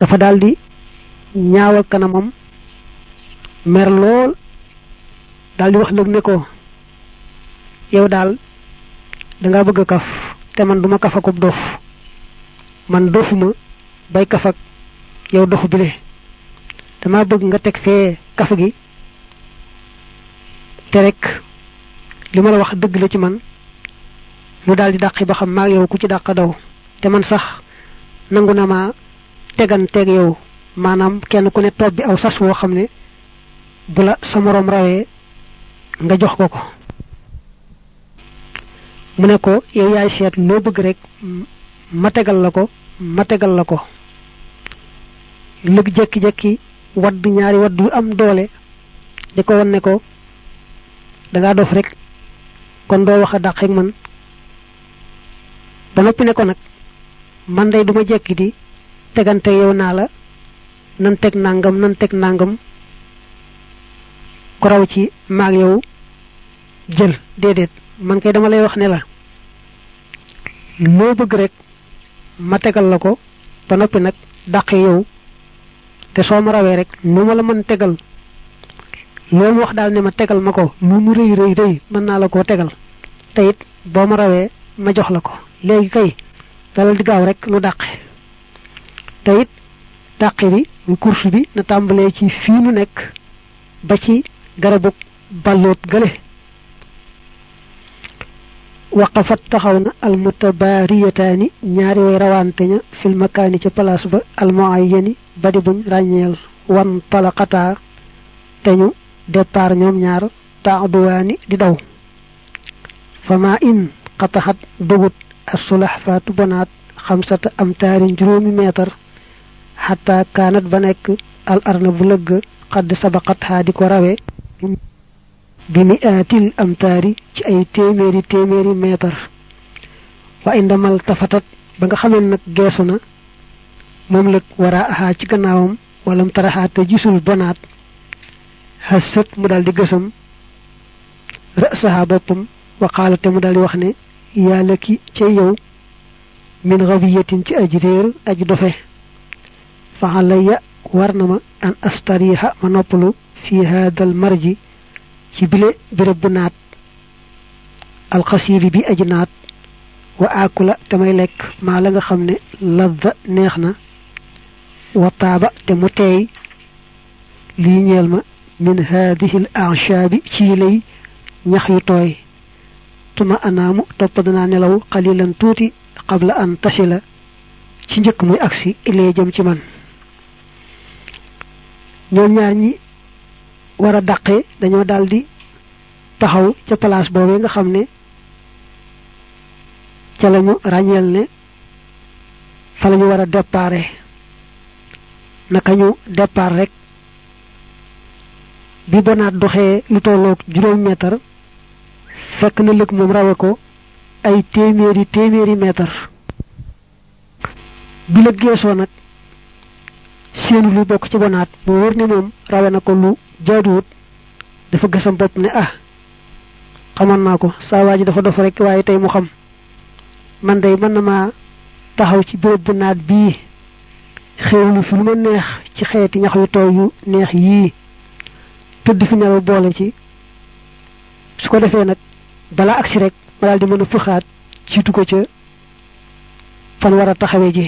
dafa daldi ñaawal kanamam mer lool daldi wax lëg ne ko yow daal danga bëgg a kaf te man duma kaf akub dof man dofuma bay kaf ak yow dof bile dama bëgg nga teg fee kaf gi te rek li ma la wax dëgg la ci man mu daldi dàqi ba xam maag yow ku ci dàq daw te man sax nangu na ma tegan teg yow maanaam kenn ku ne toog bi aw sas woo xam ne bu la sa moroom rawee nga jox ko ko mu ne ko yow yaay seet loo bëgg rek ma tegal la ko ma tegal la ko lëg jekki-jekki wadd ñaari wadd yu am doole di ko won ne ko dangaa dof rek kon doo wax a dàq ak man ba noppi ne ko nag man day duma jekki di tegante yow naa la nan teg nangam nan teg nangam ko raw ci maag yow jël déedéet man kay dama lay wax ne la loo bëgg rek ma tegal la ko ba noppi nag dàqe yow te soo ma rawee rek lu ma la mën tegal loolu wax daal ne ma tegal ma ko lu mu rëy rëy rëy mën naa la koo tegal te it boo ma rawee ma jox la ko léegi kay dalal di gaaw rek nu dàqe te it dàqe bi muy course bi na tàmbalee ci fii nu nekk ba ci garabu balloot gële waqafat taxaw na almutabaariyataani ñaari way rawante ña fil makaani ca place ba almuayyani badi buñ ràññeel wan talaqataa te ñu départ ñoom ñaar taaduwaani di daw fama in xataxat dugut asulax faatu bonaat xamsata am taari juróomi meetar xataa kaanat ba nekk al arna bu lëgg xadd sabaqat xaa di ko rawe bi mi aatil am taari ci ay téeméeri téeméeri meetar wa indamal tafatat ba nga xamee nag geesu na moom lëg waraa axaa ci gannaawam walam taraxaa te gisul bonaat xasët mu daal di gësam rësaha boppam waqaala te mu daal di wax ne yàlla ki ca yow min rawiyatin ci aji réer aji dofe fa alayya war na ma an astariha ma noppalu fi hadal marji ci bile béréb bu naat alxasiiri bi aji naat wa akula te may lekk maa la nga xam ne ladda neex na wa taaba te mu teey lii ñeel ma min haadihi l anshaabi ci lay ñax yu tooy tuma anaamu topp danaa nelaw xalilan tuuti qabla an tasila ci njëkk muy agsi ilee jëm ci man ñoom ñaar ñi war a dàqe dañoo daldi taxaw ca place boobee nga xam ne ca lañu ràññeel ne fa lañu war a déparé naka ñu départ rek bi bonaat doxee lu tolloog juróom meetar fekk na lëg moom rawe ko ay téeméeri téeméeri meetar bi la geesoo nag seenu lu bokk ci bonaat mu wër ne moom rawe na ko lu jaaduwut dafa gësam bopp ne ah xamoon naa ko saa waa ji dafa dof rek waaye tey mu xam man day mën na maa taxaw ci béréb bu naat bii xéewlu fi lu ma neex ci xeeti ñax yu tooy yu neex yii tëdd fi nelaw boole ci su ko defee nag balaa agsi rek ma daal di mën a fëxaat ciitu ko ca fan war a taxawee ji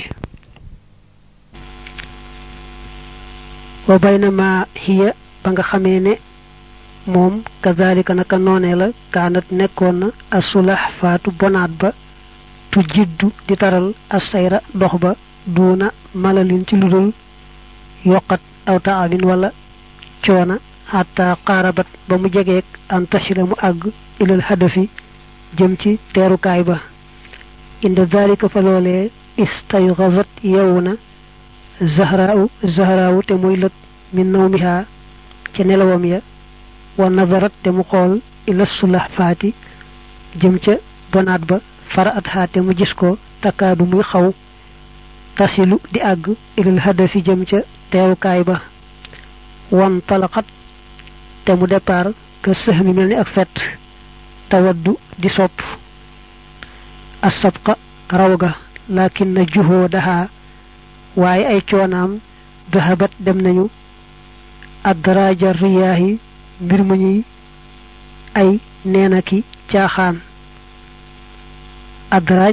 wa baynama hiya ba nga xamee ne moom kazalika naka noonee la kaanat nekkoon na asulax faatu bonaat ba tu jiddu di taral asayra dox ba duuna malalin ci ludul yokkat aw taabin wala coona xataa xaarabat ba mu jegeek an tasila mu àgg ilal hadafi jëm ci teerukaay ba inda dalika fa loolee istayxasat yewu na zahraaw zahraaw te muy lëg min nawmiha ca nelawam ya wa nazarat te mu xool ila sulax faati jëm ca bonaat ba fara at xaate mu gis ko takkaadu muy xaw tasilu di àgg ilal hadafi jëm ca teerukaay ba wan talaqat te mu départ que sëx mi mel ni ak fett tawaddu di sopp asabqa raw ga lakin na juhoo daxaa waaye ay coonaam dahabat dem nañu adraja riyaahi mbir mu ñuy ay neena ki caaxaan adraaj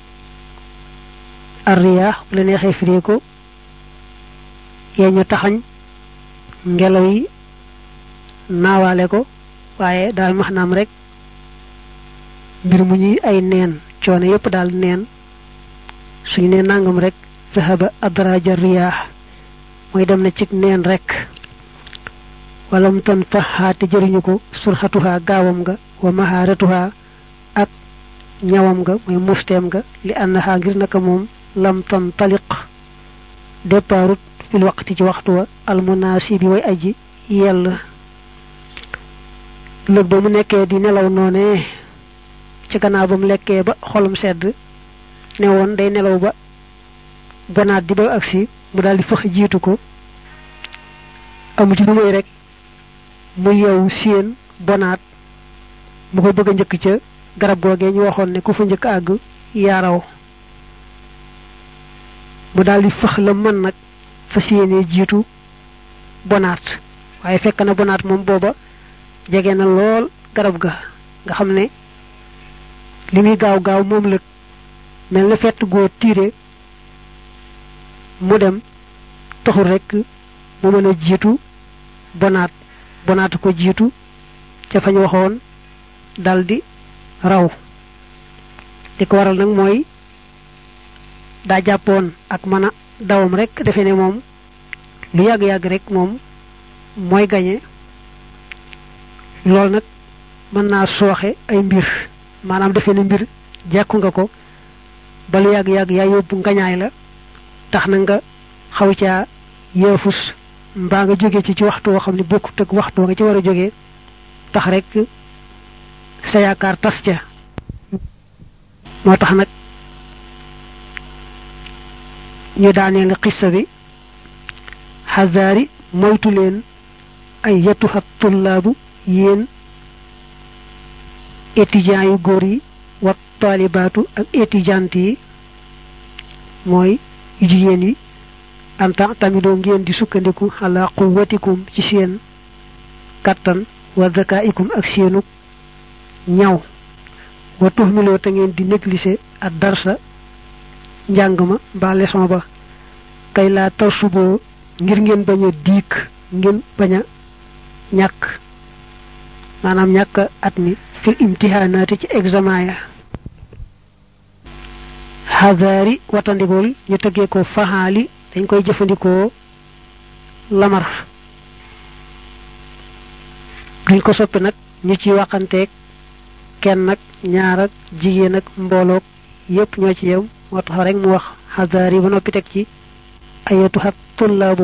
arriyaax bu la neexee firee ko yee ñu taxañ ngelaw yi naawaale ko waaye daal max naam rek mbir mu ñuy ay neen coono yépp daal neen suñu ne nangam rek zahaba adraja riyaax mooy dem na ci neen rek walam tan faxaate jëriñu ko surxatuha gaawam nga wa mahaaratuha ak ñawam nga mooy musteem nga li annaha ngir naka moom lam tan taliq déparut fil waqti ci waxtu wa almunaasibi way aji yell lëg ba mu nekkee di nelaw noone ci gannaaw ba mu lekkee ba xolam sedd ne woon day nelaw ba bonaat di ba agsi mu daal di fëx jiitu ko amu ci lu muy rek mu yeewu séen bonaat mu ko bëgg a njëkk ca garab googee ñu waxoon ne ku fa njëkk àgg yaaraw mu daal di fëx la mën nag fas yéenee jiitu bonaat waaye fekk na bonaat moom booba jege na lool garab ga nga xam ne li muy gaaw gaaw moom lëg mel na fett goo tiire mu dem taxul rek mu mën a jiitu bonaat bonaat ko jiitu ca fañ waxoon daldi raw li ko waral nag mooy daa jàppoon ak mën a dawam rek defe ne moom lu yàgg-yàgg rek moom mooy gañe loolu nag mën naa sooxe ay mbir maanaam defe ne mbir jàkku nga ko ba lu yàgg-yàgg yaa yóbbu ngañaay la tax na nga xaw caa yeefus mbaa nga jóge ci ci waxtu woo xam ne bokkut ak waxtu nga ci war a jógee tax rek sa yaakaar tas ca moo tax nag ñu daaneel xissa bi xazaari moytu leen ay yatuha tullaabu yéen étudiants yu góor yi wa taalibaatu ak étudiante yi mooy yu jigéen yi en tant tamidoo ngeen di sukkandiku ala quwwatikum ci seen kattan wa zakaikum ak seenu ñaw wa tuhmiloo te ngeen di négliger ak darsa njàng ma mbaa leçon ba kay laa tar suboo ngir ngeen bañ a diik ngeen bañ a ñàkk maanaam ñàkk at mi fil imtihaanaati ci examen ya xazaari watandikool ñu tëggee ko faxaali dañ koy jëfandikoo lamar duñ ko soppi nag ñu ci waxanteeg kenn nag ñaar ak jigéen ak mbooloog yépp ñoo ci yem moo tax rek mu wax xazaari ba noppi teg ci ayatu xat tullaabu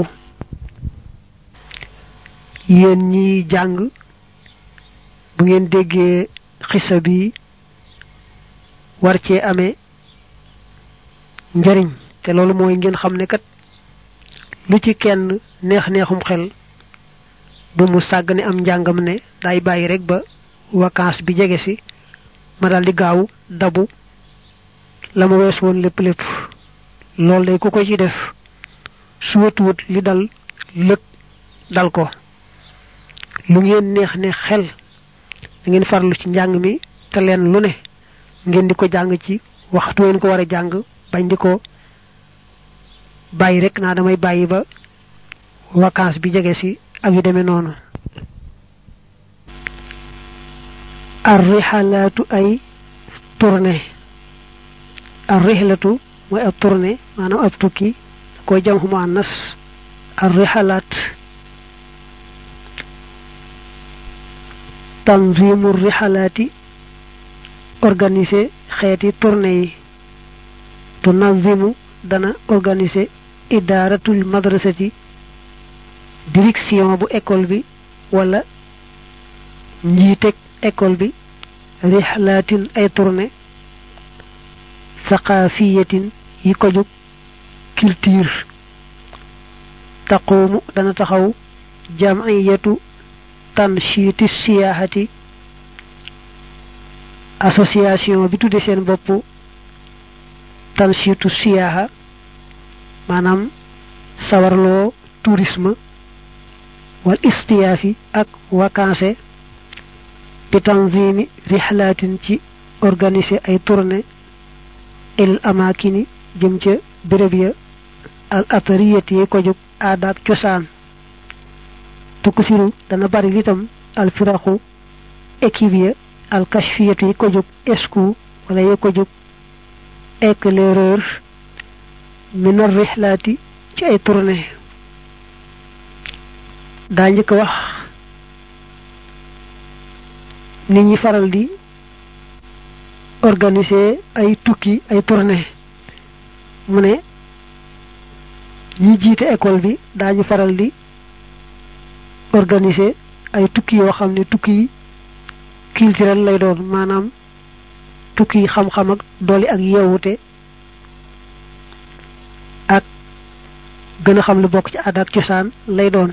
yéen ñi jàng bu ngeen déggee xisa bi war cee amee njariñ te loolu mooy ngeen xam ne kat lu ci kenn neex neexum xel bu mu sàgg ne am njàngam ne day bàyyi rek ba vacances bi jege si ma daal di gaaw dabu la ma wees woon lépp lépp loolu day ku ko ci def su watuwut li dal lëg dal ko lu ngeen neex ne xel da ngeen farlu ci njàng mi te leen lu ne ngeen di ko jàng ci waxtu ngeen ko war a jàng bañ di ko bàyyi rek naa damay bàyyi ba vacances bi jege si ak yu demee noonu arrixalaatu ay tournée arrixlatu mooy ab tournée maanaam ab tukki koy jam xuma annas arrixalaat tanzimu rixalaati organiser xeeti tournée yi tunazimu dana organiser idaaratul madrasati direction bu école bi wala njiiteg école bi rixlaatin ay tournée saqaafiyatin yi ko jóg culture taquumu dana taxaw jamiyatu tanshiiti siyaaxati association bi tudde seen bopp tanshiitu siyaaxa maanaam sawarloo tourisme wal istiyaafi ak vacances bi tanzimi rihlaatin ci organiser ay tournée il amakini jëm ca béréb ya al atariyati yi ko jóg aada ak cosaan tukk siru dana bari litam al firaxu équipe ya al kashfiyatu yi ko jóg esku wala yi ko jóg éclaireur minar rihlaati ci ay tournée daa njëkk wax nit ñi faral di organiser ay tukki ay tournée mu ne ñi jiite école bi daañu faral di organiser ay tukki yoo xam ne tukki yi culturel lay doon maanaam tukki yi xam-xam ak dooli ak yeewute ak gën a xam lu bokk ci aada ak cosaan lay doon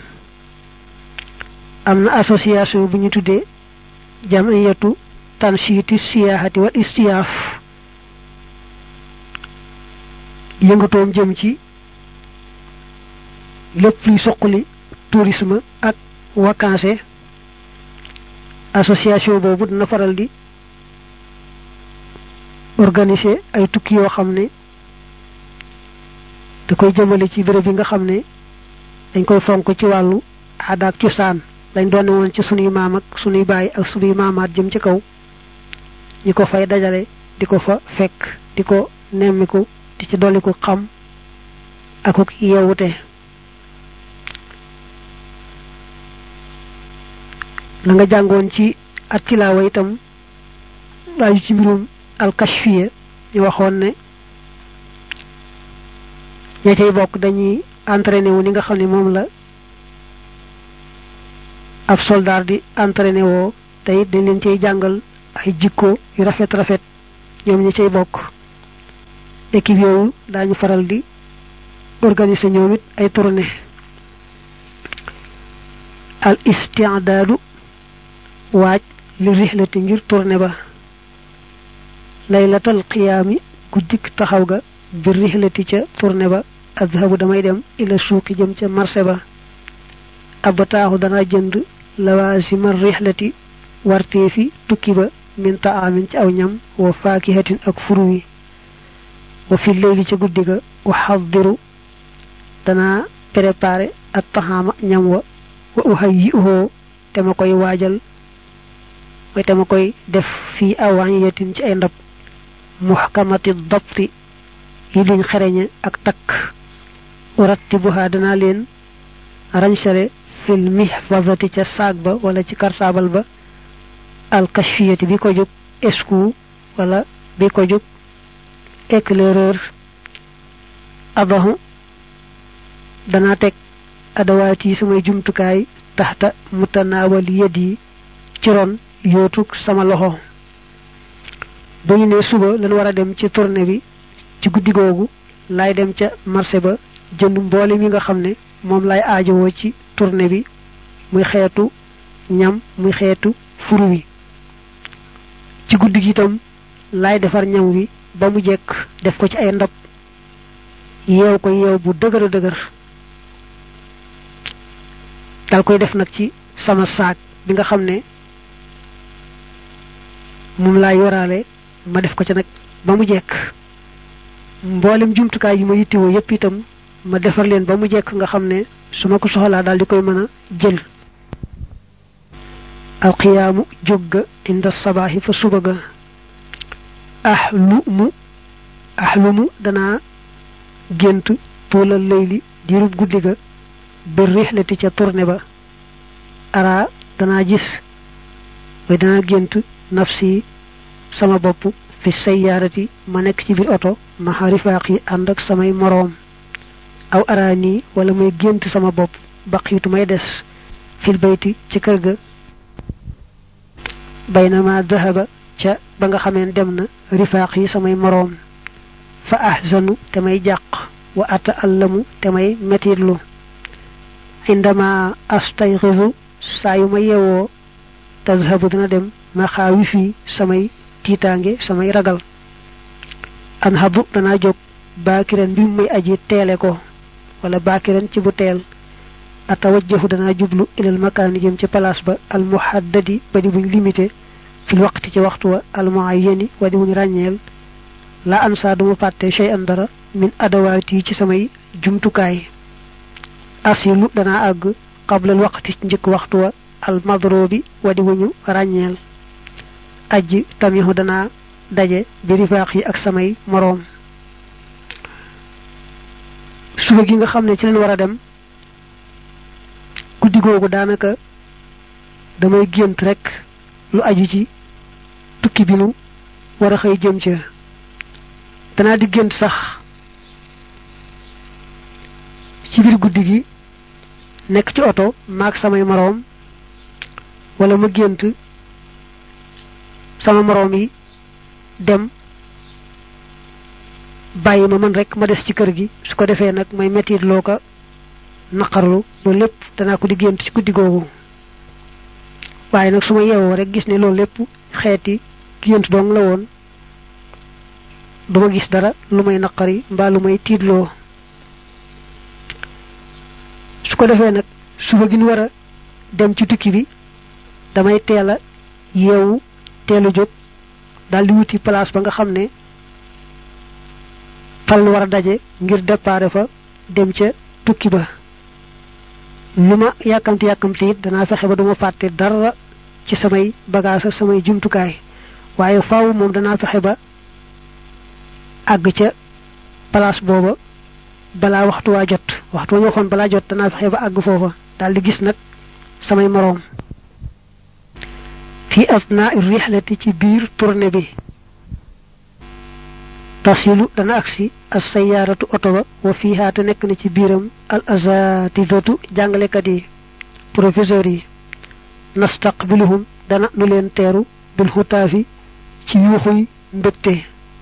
am na association bu ñu tuddee jamiyatu tanshiti siyaahati wal istiyaaf yëngatoom jëm ci lépp luy soqali tourisme ak vacances association boobu dina faral di organiser ay tukki yoo xam ne da koy jëmale ci béréb yi nga xam ne dañ koy fonk ci wàllu aada ak cosaan lañ doone woon ci sunuy maam ak sunuy baay ak sunuy maamaat jëm ci kaw ñi ko fay dajale di ko fa fekk di ko nemmiku di ci dolli ko xam akuk yeewute la nga jàngoon ci at tilaawa itam laaju ci mbirum alkashfiya ñu waxoon ne ña cay bokk dañuy entraîné wu ni nga xam ne moom la ab soldat di entraîné woo te it dañ leen cay jàngal ay jikko yu rafet rafet ñoom ñi cay bokk équipe yooyu daañu faral di organiser ñoom it ay tournée al istiadaadu waaj li rihlati ngir tournée ba laylatal qiyaami guddik taxaw ga bi rihlati ca tournée ba adhabu damay dem ila suuqi jëm ca marché ba abataaxu dana jënd lawaasima rihlati wartee fi tukki ba min taamin ci aw ñam wa faakihatin ak furu wi wa fi leyli ca guddi ga wa xaddiru dana préparé at taxaama ñam wa wa uhayyi'uhu te ma koy waajal mooy te ma koy def fii awaaniyatin ci ay ndab muhkamati dabti yi luñ xereñe ak takk urattibuha dana leen rañsale fil mihfazati ca saag ba wala ci kartaabal ba alkashfiyati bi ko jóg esku wala bi ko jóg éclaireur abahu dana teg adawaat yi samay jumtukaay taxta mutanaawal yed yi ci ron yootuk sama loxo bu ñu ne suba lan war a dem ci tournée bi ci guddi googu laay dem ca marché ba jënd mboole mi nga xam ne moom lay aajowoo ci tournée bi muy xeetu ñam muy xeetu furu wi ci guddi gi itam laay defar ñam wi ba mu jekk def ko ci ay ndab yeew ko yeew bu dëgër a dëgër dal koy def nag ci sama saak bi nga xam ne moom laay yoraale ma def ko ci nag ba mu jekk mboolem jumtukaay yi ma yittewoo yépp itam ma defar leen ba mu jekk nga xam ne su ma ko soxlaa daal di koy mën a jël alqiyaamu jóg ga inda sabaaxi fa suba ga ahlumu ahlumu danaa gént tuulal layli diirub guddi ga bir rixlati ca tournée ba ara danaa gis way danaa gént nafsi sama bopp fi sayyaarati ma nekk ci biir oto ma xarifaaq yi ànd ak samay moroom aw araani wala may gént sama bopp baqiitu may des fil bayti ci kër ga baynama dahaba ca ba nga xameen dem na rifaaq yi samay moroom fa ahzanu te may jàq wa ata allamu te may metitlu indama astayxisu saa yu ma yewoo tazhabu dina dem ma xaawi fii samay tiitaange samay ragal an habu danaa jóg baakiran bi muy aji teele ko wala baakiran ci bu teel atawajjahu danaa jublu ilal makaani jëm ci place ba al muhaddadi ba di buñ limité fil waqti ci waxtu wa al muayyani wa di buñ ràññeel la ansa duma fàtte shay an dara min adawaati ci samay jumtukaay asilu danaa àgg qablal waqti ci njëkk waxtu wa al madrobi wa di buñu ràññeel ajji tamihu danaa daje bi rifaax yi ak samay moroom suba gi nga xam ne ci leen war a dem guddi googu daanaka damay gént rek lu aju ci tukki bi nu war a xëy jëm ca danaa di gént sax ci biir guddi gi nekk ci oto maag samay moroom wala ma gént sama moroom yi dem bàyyi ma man rek ma des ci kër gi su ko defee nag may mettit loo ko naqarlu loolu lépp danaa ko di gént ci guddi googu waaye nag su ma yeewoo rek gis ne loolu lépp xeeti gént dong la woon duma gis dara lu may naqari mbaa lu may tiitloo su ko defee nag suba gi ñu war a dem ci tukki bi damay teel a yeewu teel a jóg daal di wuti place ba nga xam ne fal war a daje ngir déparé fa dem ca tukki ba lu ma yàkkamti yàkkamti it danaa fexe ba duma fàtte dara ci samay bagage ak samay jumtukaay waaye faaw moom danaa fexe ba àgg ca place booba balaa waxtu waa jot waxtu wa ñu waxoon balaa jot danaa fexe ba àgg foofa daal di gis nag samay moroom fi asnaa rihlati ci biir tournée bi tasilu dana agsi as sayaaratu oto ba wa fiihaa te nekk na ci biiram al azatidatu jàngalekat yi professeurs yi nastaqbiluhum dana nu leen teeru bil xutaafi ci yuuxuy mbégte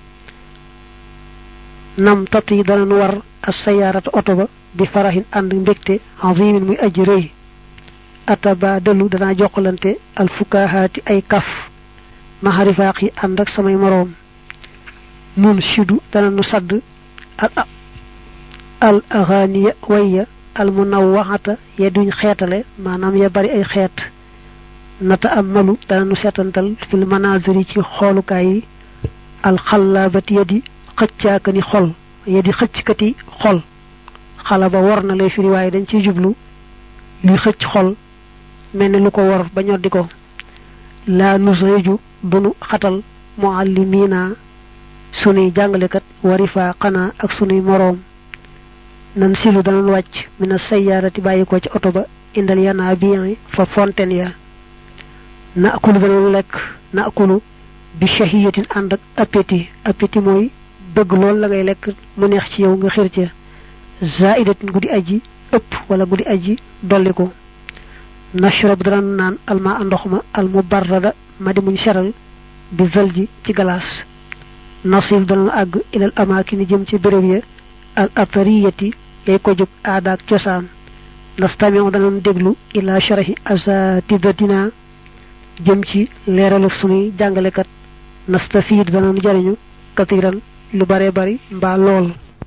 nam tat yi dana nu war as sayaaratu oto ba bi farahin ànd mbégte azimin muy aji rëy atabadalu danaa jokkalante al fukahaati ay kaf maxarifaaq yi ànd ak samay moroom nun sidu dana nu sadd al al aghaniya wayya al munawwaxata ya duñ xeetale maanaam ya bari ay xeet nata am malu dana nu seetantal fil manaziri ci xoolukaay yi al xallabati ya di xëccaaka ni xol ya di xëcckati xol xala ba war na lay firi waaye dañ ciy jublu luy xëcc xol mel ni lu ko war ba ñoddi ko laa nusreju dunu xatal muallimiina sunuy jàngalekat warifaa xanaa ak sunuy moroom nan silu danañ wàcc mina sayyaarati bàyyi ko ci oto ba indal yanaa bien fa fontaine ya na akulu danañ lekk na akulu bi shahiyatin ànd ak appétit appétit mooy bëgg lool la ngay lekk mu neex ci yow nga xir ca zaidatin guddi aji ëpp wala guddi aji dolli ko nashrab danañ naan alma ndox ma al mubarrada ma di muñ seral bi zalji ci galaas nasil danañ àgg ilal amaakini jëm ci béréb ya al atariyati yay ko jóg aadaak cosaan nastamion danañ déglu ila sharahi asatidatina jëm ci leeralu sunuy jàngalekat nastafiid danañ jariñu katiran lu bare bari mbaa lool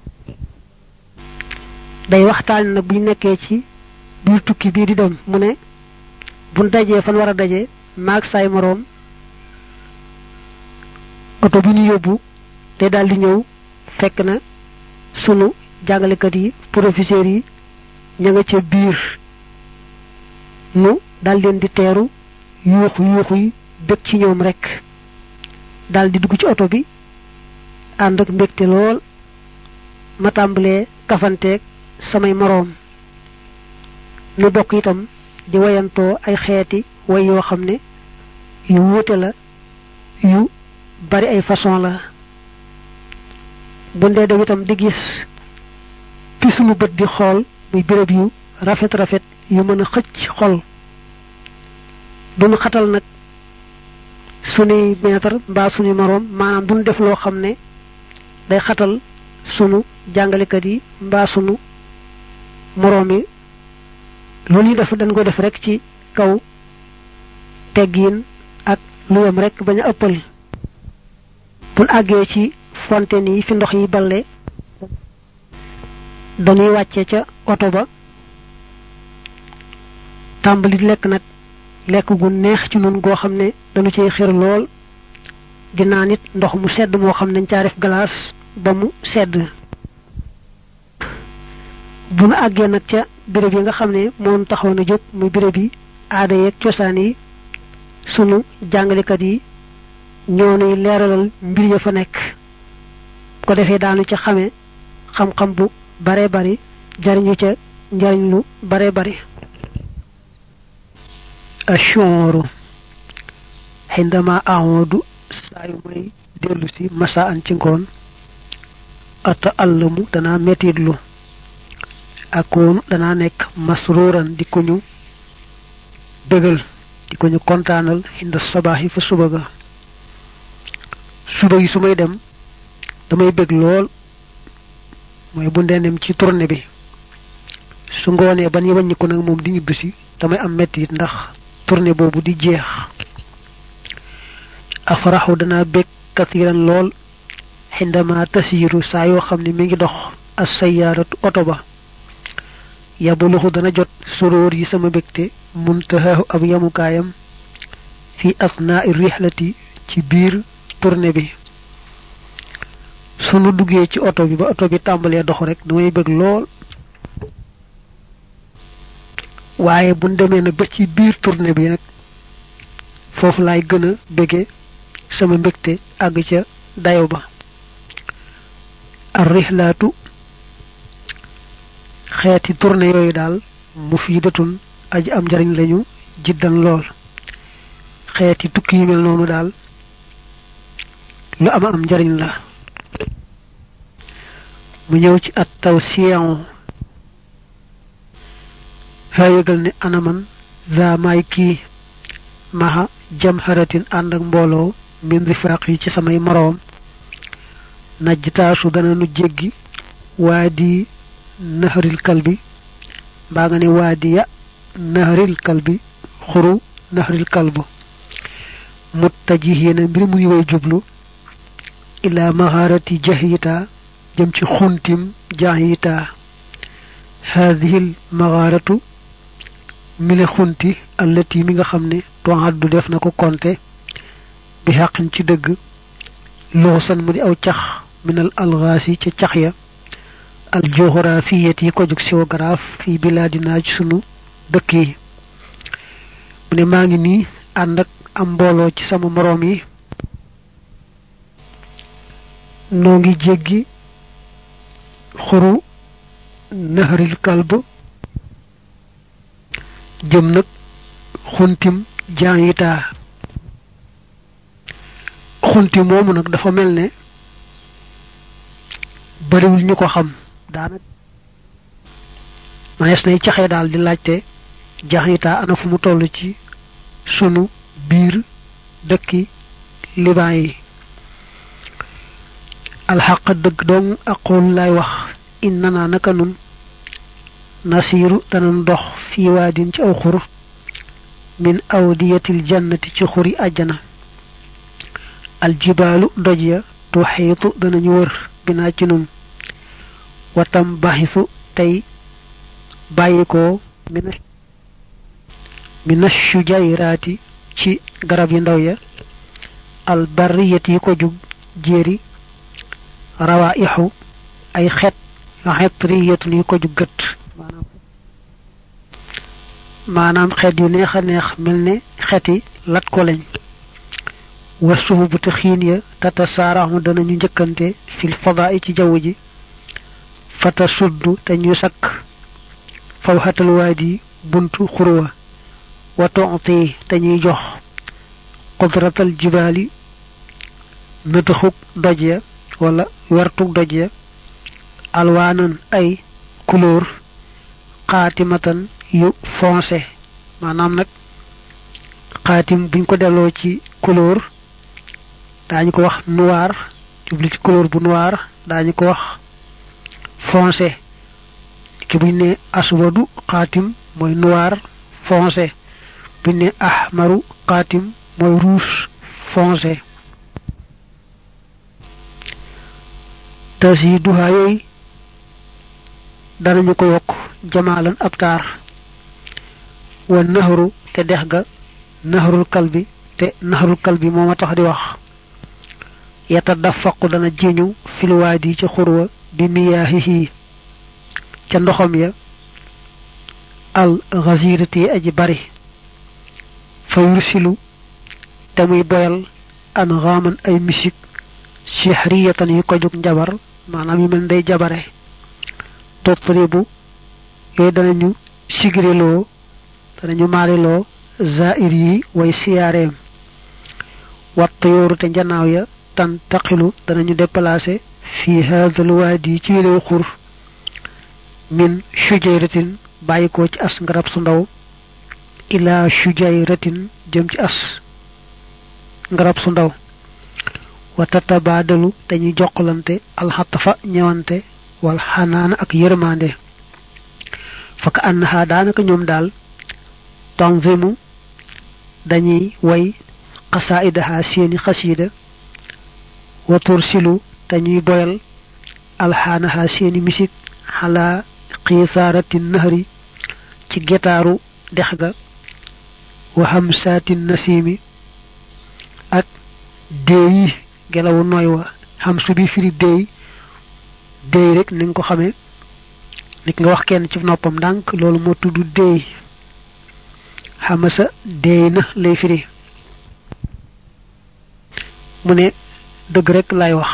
day waxtaan nag bu ñu nekkee ci biir tukki bii di dem mu ne buñ dajee fan war a daje maag saay moroom oto bi ñu yóbbu te daal di ñëw fekk na sunu jàngalekat yi professeurs yi ña nga ca biir nu daal leen di teeru yuuxu yuuxu yi bëgg ci ñoom rek daal di dugg ci oto bi ànd ak mbégte lool ma tàmbalee kafanteeg samay moroom nu bokk itam di wayantoo ay xeeti way yoo xam ne yu wuute la yu bari ay façon la bu ndee dem itam di gis fi sunu bët di xool muy béréb yu rafet rafet yu mën a xëcc xol duñu xatal nag sunuy maître mbaa sunuy moroom maanaam duñu def loo xam ne day xatal sunu jàngalekat yi mbaa sunu moroom yi loolu ñu def dañ ko def rek ci kaw teggiin ak lu yem rek bañ a ëppal buñ àggee ci fontaine yi fi ndox yi balle dañuy wàcce ca oto ba tàmbali lekk nag lekk gu neex ci nun goo xam ne dañu cay xër lool di naan it ndox mu sedd moo xam ne dañ caa def glace ba mu sedd bu nu àggee nag ca béréb yi nga xam ne moom taxaw na jóg muy béréb yi aada yeeg cosaan yi sunu jàngalekat yi ñoo nuy leeralal mbir ya fa nekk ko defee daanu ca xame xam-xam bu bare bari jariñu ca njariñ lu bare bari ashooru xindama amodu saa yu may dellu si masa an ci ngoon ata àllamu danaa metitlu akoonu danaa nekk masruuran di ko ñu bégal di ko ñu kontaanal xinda sabaaxi fa suba ga suba yi su may dem damay bég lool mooy bu ndenem ci tournée bi su ngoonee ban wàññi ko nag moom di ñibbisi damay am mettit ndax tournée boobu di jeex afraxu danaa bég kasiran lool xindama tasiiru saa yoo xam ne mi ngi dox as sayaaratu oto ba yabuluxu dana jot suróor yi sama bégte muntahaahu ab yamukaayam fi asnaa rihlati ci biir tournée bi sunu duggee ci oto bi ba oto bi tàmbalee dox rek damay bëgg lool waaye buñ demee nag ba ci biir tournée bi nag foofu laay gën a bëgge sama mbégte àgg ca dayo ba ar rihlaatu xeeti tournée yooyu daal mufiidatun aji am njariñ lañu jiddan lool xeeti tukki yu mel noonu daal lu ama am njariñ la mu ñëw ci at taw siyan haa yëgal ne anaman za maay kii maxa jam xaratin ànd ak mbooloo min rifaq yi ci samay moroom najjtaasu dana nu jéggi waa di naharil kalbi mbaa nga ne waa di ya naharil kalbi xuru naharil kalbu muttajihiina mbir mu ngi way jublu ila maharati jahita jëm ci xuntim jahita haadihil magaratu mile xunti allati mi nga xam ne toaddu def na ko konte bi xaqin ci dëgg luxusan mu di aw cax minal alxaasi ca cax ya al géographiyet yi ko jóg géographe fii bilaadinaa ci sunu dëkk yi mu ne maa ngi nii ànd ak am mbooloo ci sama moroom yi noo ngi jéggi xuru naharil kalb jëm nag xuntim jaayitaa xunti moomu nag dafa mel ne bariwul ñu ko xam daanaka manees nay caxee daal di laajte jaayitaa ana fu mu toll ci sunu biir dëkki liban yi alxaq dëgg dong aqul lay wax innana naka nun nasiru danan dox fii waadin ci aw xur min awdiyatil jannati ci xuri àjjana aljibaalu doj ya tuxiitu danañu wër binaa ci nun watam baxisu tey bàyyikoo mina mina shujayraati ci garab yi ndaw ya albarriyati yi ko jug jéeri rawaixu ay xet xetriyatun yi ko jug gët maanaam xeet yu neex a neex mel ne xeti lat ko lañ wa suhubu te xiin ya tata saaraxu danañu njëkkante fil fadaa ci jaww ji fata suddu te ñu sakk faw xatal waadi buntu xurwa wa tonti te ñuy jox qudratal jibaali nëtëxug doj ya wala wertug doj ya alwaanan ay couleur xaatimatan yu foncé maanaam nag xaatim buñ ko delloo ci couleur daañu ko wax noir jubli ci couleur bu noir daañu ko wax foncé ki buñ ne aswadu xaatim mooy noir foncé buñ ne ahmaru xaatim mooy rouge foncé tasiduha yooyu danañu ko yokk jamaalan ab taar wa naxaru te dex ga naxarul kalbi te naxarul kalbi moo ma tax di wax yata dafaqu dana jiñu filwaadi ca xurwa bi miyaahihi ca ndoxam ya al gazirati aji bari fa yursilu te muy boyal an xaaman ay misik sihriyatan yu ko jóg njabar maanaam yu mel day jabare totribu yooyu danañu sigriloo danañu maariloo zair yi way siyaareem watt yooru te njanaaw ya tan taqilu danañu déplacé fi hadal waadi ci wilew xur min shujayratin bàyyikoo ci as ngarab su ndaw ila shujayratin jëm ci as ngarab su ndaw wa tatabaadalu dañuy jokkalante alxatafa ñëwante wal xanaana ak yërmande faka annaha daanaka ñoom daal tanzimu dañuy way xasaidaha seeni xasiida wa tursilu dañuy boyal alxaanaha seeni misik xala xiisaarati nahri ci getaaru dex ga wa hamsaati nasimi ak déeyi gelawu nooy wa xam su bi firi déey déey rek ni nga ko xamee nit nga wax kenn ci noppam ndànk loolu moo tudd déey xamasa déey na lay firi mu ne dëgg rek lay wax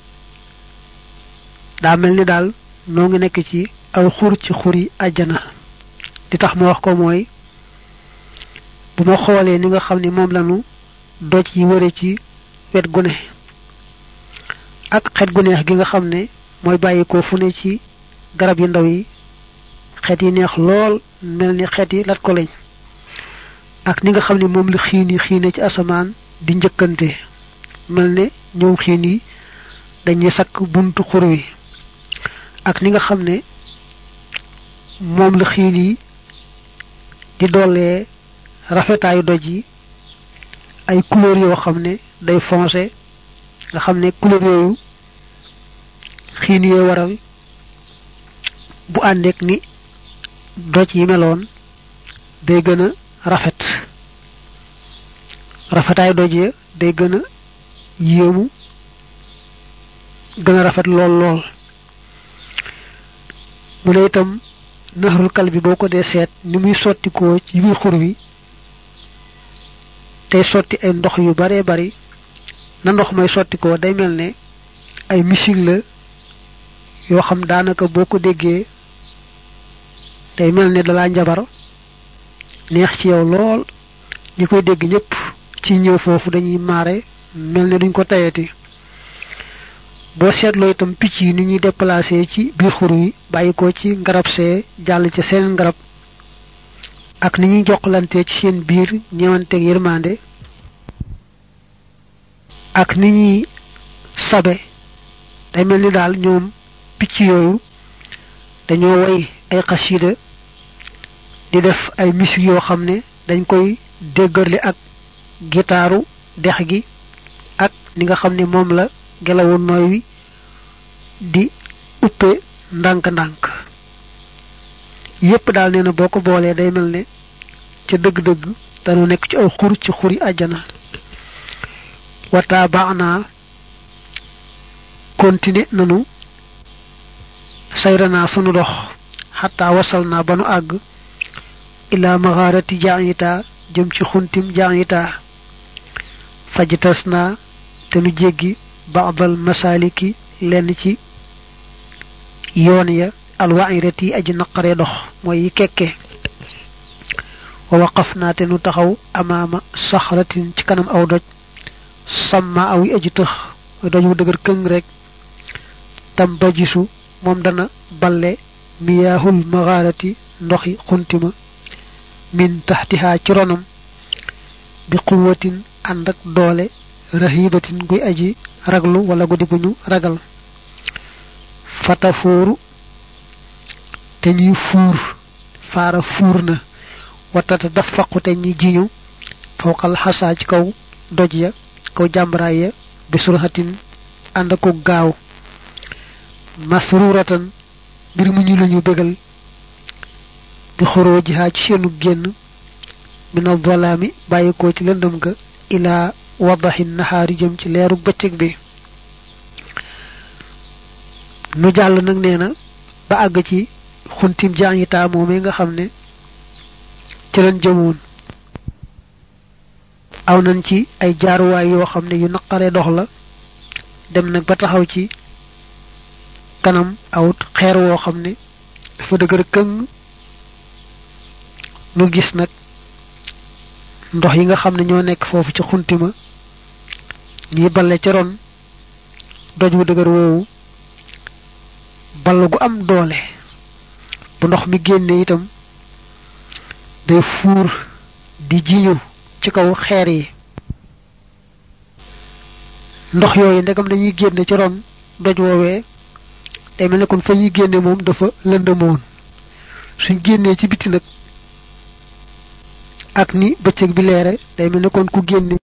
daa mel ni daal noo ngi nekk ci aw xur ci xur yi àjjana di tax ma wax ko mooy bu ma xoolee ni nga xam ni moom lañu doj yi wëre ci wet gu ne ak xet gu neex gi nga xam ne mooy bàyyi ko fu ne ci garab yu ndaw yi xet yi neex lool mel ni xet yi lat ko lañ ak ni nga xam ne moom la xiin yi xiine ci asamaan di njëkkante mel ne ñoom xiin yi dañuy sakk buntu xur wi ak ni nga xam ne moom la xiin yi di doolee rafetaayu doj yi ay couleur yoo xam ne day foncé nga xam ne couleur yooyu xiin yee waral bu àndeek ni doj yi meloon day gën a rafet rafetaay doj ya day gën a yéemu gën a rafet lool lool mu ne itam naxarul kal bi boo ko dee seet ni muy sottikoo ci biir xur wi tey sotti ay ndox yu bare bari na ndox may sottikoo day mel ne ay misig la yoo xam daanaka boo ko déggee day mel ne dalaa njabar neex ci yow lool ñi koy dégg ñëpp ci ñëw foofu dañuy maare mel ne duñ ko tayati boo seetloo itam picc yi ni ñuy déplacé ci biir xur yi bàyyi ko ci ngarab see jàll ci seen ngarab ak ni ñuy jokkalante ci seen biir ñewanteeg yërmande ak ni ñuy sabe day mel ni daal ñoom picc yooyu dañoo way ay xasida di def ay musique yoo xam ne dañ koy déggarli ak gitaaru dex gi ak ni nga xam ne moom la gelawu nooy wi di uppe ndànk-ndànk yépp daal nee na boo ko boolee day mel ne ca dëgg-dëgg dañu nekk ci aw xur ci xuri àjjana wataa baax naa continuer nanu sayranaa sunu dox xataa wasal naa ba nu àgg ilaa maxaarati jaayita jëm ci xuntim jaayita fajtas naa te nu jéggi baadal masaliki lenn ci yoon ya alwairati aji naqaree dox mooy yi kekke wa waqaf naa te nu taxaw amaama saxratin ci kanam aw doj samma aw yi aji tëx mooy doj wu dëgër këng rek tam bajisu moom dana balle miyaahul maxaarati ndoxi xuntima min taxtihaa ci ronam bi quwatin ànd ak doole rahibatin guy aji raglu wala guddi guñu ragal fatafooru te ñuy fuur faara fuur na watata daf faqu te ñi jiñu fawqal xasaa ci kaw doj ya kaw jàmbaraay ya bi surxatin ànd ko gaaw masruratan mbir mu ñu lañu bégal bi xoroo jihaa ci seenu génn mina zalaami bàyyikoo ci lëndëm ga ilaa wadaxi naxaari jëm ci leeru bëccëg bi nu jàll nag nee na ba àgg ci xuntim jaañitaa moomee nga xam ne ci lañ jëmoon aw nañ ci ay jaaruwaay yoo xam ne yu naqare dox la dem nag ba taxaw ci kanam awut xeer woo xam ne dafa dëgër këng nu gis nag ndox yi nga xam ne ñoo nekk foofu ci xuntima ñi balle ca ron doj wu dëgër woowu ball gu am doole bu ndox mi génne itam day fuur di jiñu ci kaw xeer yi ndox yooyu ndegam dañuy génne ci ron doj woowee day mel ne kon fa ñuy génne moom dafa lëndëmoon suñ génnee ci biti nag ak ni bëccëg bi leere day mel ne kon ku génne